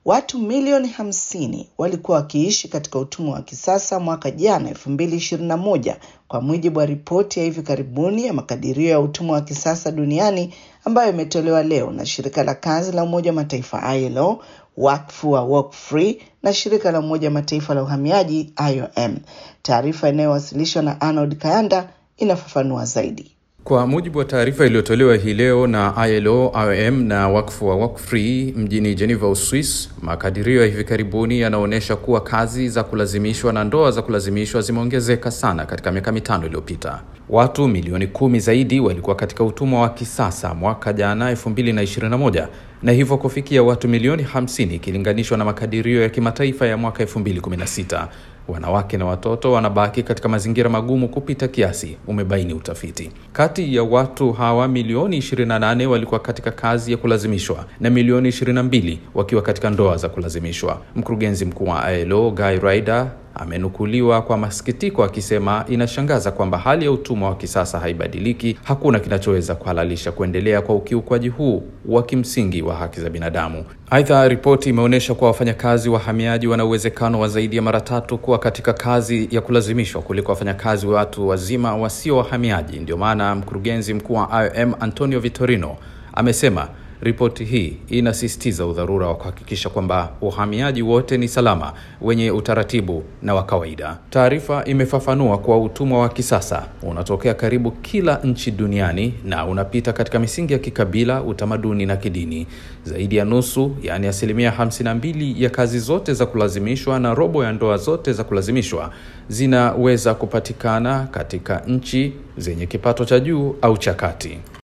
Watu milioni hamsini walikuwa wakiishi katika utumwa wa kisasa mwaka jana 2021 kwa mujibu wa ripoti ya hivi karibuni ya makadirio ya utumwa wa kisasa duniani ambayo imetolewa leo na shirika la kazi la Umoja wa Mataifa ILO, wakfu wa Walk Free na shirika la Umoja wa Mataifa la uhamiaji IOM. Taarifa inayowasilishwa na Arnold Kayanda inafafanua zaidi. Kwa mujibu wa taarifa iliyotolewa hii leo na ILO, IOM na wakfu wa Walk Free mjini Geneva, Uswis, makadirio ya hivi karibuni yanaonyesha kuwa kazi za kulazimishwa na ndoa za kulazimishwa zimeongezeka sana katika miaka mitano iliyopita. Watu milioni kumi zaidi walikuwa katika utumwa wa kisasa mwaka jana 2021 na hivyo kufikia watu milioni 50 ikilinganishwa na makadirio ya kimataifa ya mwaka 2016. Wanawake na watoto wanabaki katika mazingira magumu kupita kiasi, umebaini utafiti. Kati ya watu hawa milioni 28 walikuwa katika kazi ya kulazimishwa na milioni 22 wakiwa katika ndoa za kulazimishwa. Mkurugenzi mkuu wa ILO Guy Ryder amenukuliwa kwa masikitiko akisema inashangaza kwamba hali ya utumwa wa kisasa haibadiliki. Hakuna kinachoweza kuhalalisha kuendelea kwa ukiukwaji huu wa kimsingi wa haki za binadamu. Aidha, ripoti imeonyesha kuwa wafanyakazi wahamiaji wana uwezekano wa zaidi ya mara tatu kuwa katika kazi ya kulazimishwa kuliko wafanyakazi watu wazima wasio wahamiaji. Ndio maana mkurugenzi mkuu wa IOM Antonio Vitorino amesema Ripoti hii inasisitiza udharura wa kuhakikisha kwamba uhamiaji wote ni salama, wenye utaratibu na wa kawaida. Taarifa imefafanua kuwa utumwa wa kisasa unatokea karibu kila nchi duniani na unapita katika misingi ya kikabila, utamaduni na kidini. Zaidi ya nusu, yaani asilimia 52 ya kazi zote za kulazimishwa na robo ya ndoa zote za kulazimishwa zinaweza kupatikana katika nchi zenye kipato cha juu au cha kati.